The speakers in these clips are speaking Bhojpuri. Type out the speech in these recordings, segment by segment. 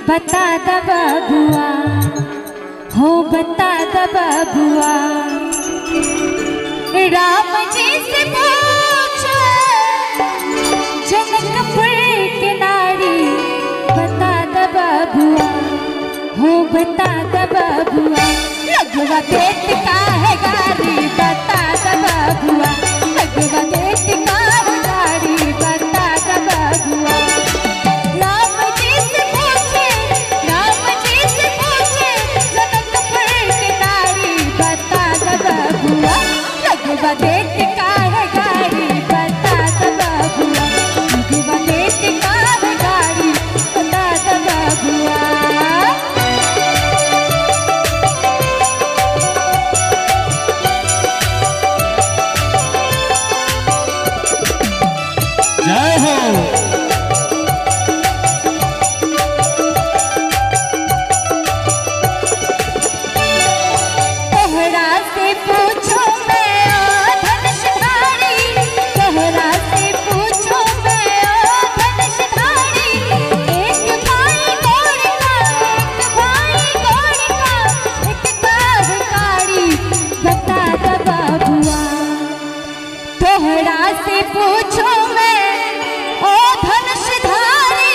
बता द बबुआ हो बता द बबुआ राम जी से पूछो जनकपुर के नारी बता द बबुआ हो बता द बबुआ लगवा पेट का है गाड़ी बता द बबुआ लगवा पेट का है गाड़ी बता द बबुआ राम जी से पूछे राम जी से पूछे जनकपुर की नारी बता द बबुआ लगवा पेट का है गाड़ी बता द बबुआ लगवा पेट का है गाड़ी बता द बबुआ जय हो तोहरा से पूछो मैं ओ धनुषधारी तोहरा से पूछो मैं ओ धनुषधारी एक भाई गोड़ का एक भाई गोड़ का एक काहकारी बता द बाबुआ तोहरा से पूछो मैं ओ धनुषधारी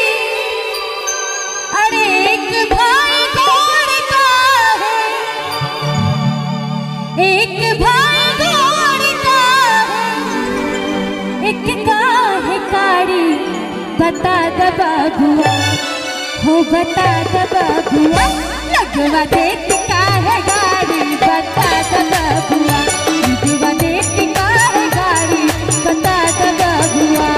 अरे एक भाई गोड़ का है एक भाई गोड़ का है एक का है कारी बता द बाबुआ हो बता द बाबुआ लगवा देख का है गाड़ी बता द बाबुआ लगवा देख का है गाड़ी बता द बाबुआ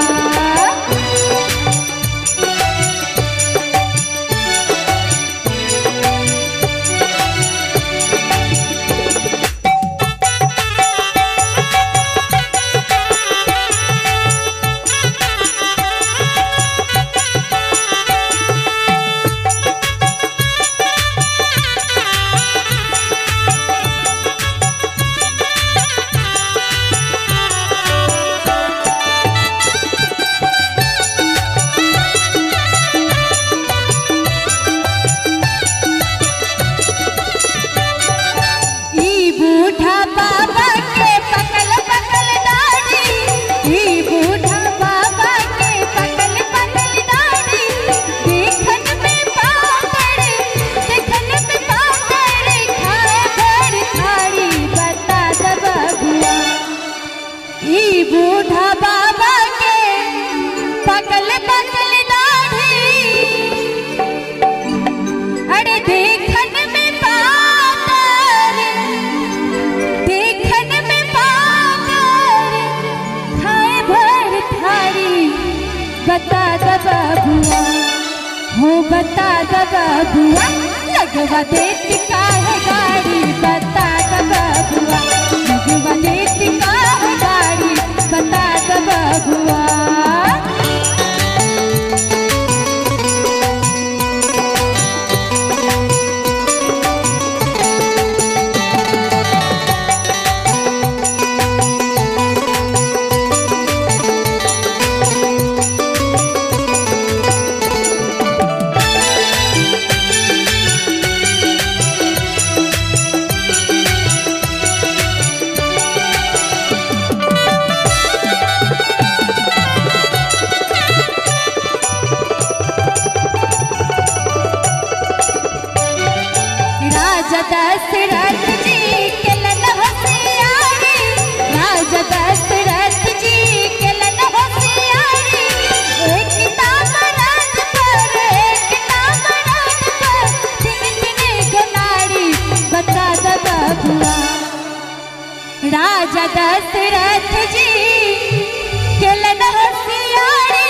ई बूढ़ा बाबा के पकल पकल दाढ़ी ई बूढ़ा बाबा के पकल पकल दाढ़ी देखन में पातर देखन में पातर खाए भर थारी बता द बबुआ ई बूढ़ा बाबा के पकल पकल दाढ़ी अरे देखन में पातर देखन में पातर खाए भर थारी बता द बबुआ हो बता द बबुआ लगवा देख का है गाड़ी बता द बबुआ लगवा देख का है गाड़ी बता द बबुआ राजा दशरथ जी के लन होशियारी राजा दशरथ जी के लन होशियारी एक नाम राज पर एक नाम राज पर दिन दिन गनारी बता द बबुआ राजा दशरथ जी के लन होशियारी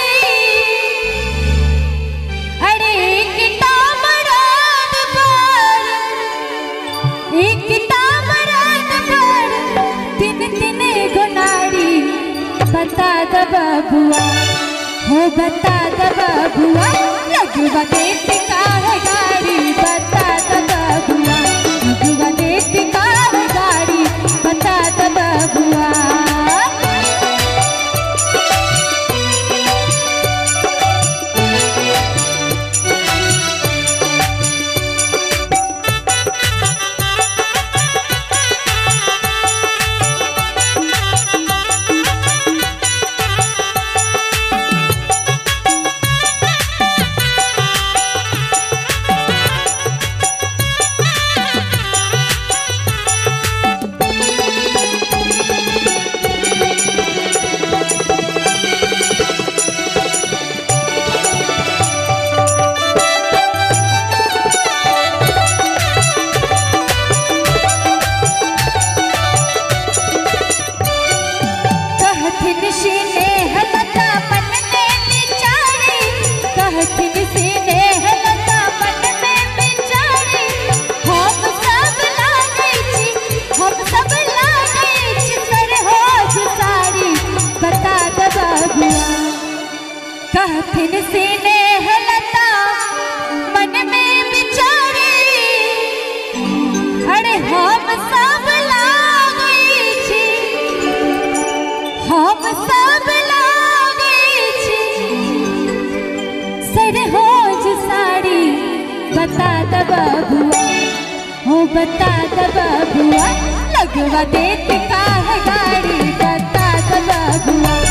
अरे एक नाम राज पर एक तामरात पर दिन दिन गुनारी बता द बबुआ हो बता द बबुआ लगवा देख का है गाड़ी बता द बबुआ लगवा देख का है गाड़ी बता द बबुआ तेरे होज साड़ी बता द बबुआ हो बता द बबुआ लगवा देत का है गाड़ी बता द बबुआ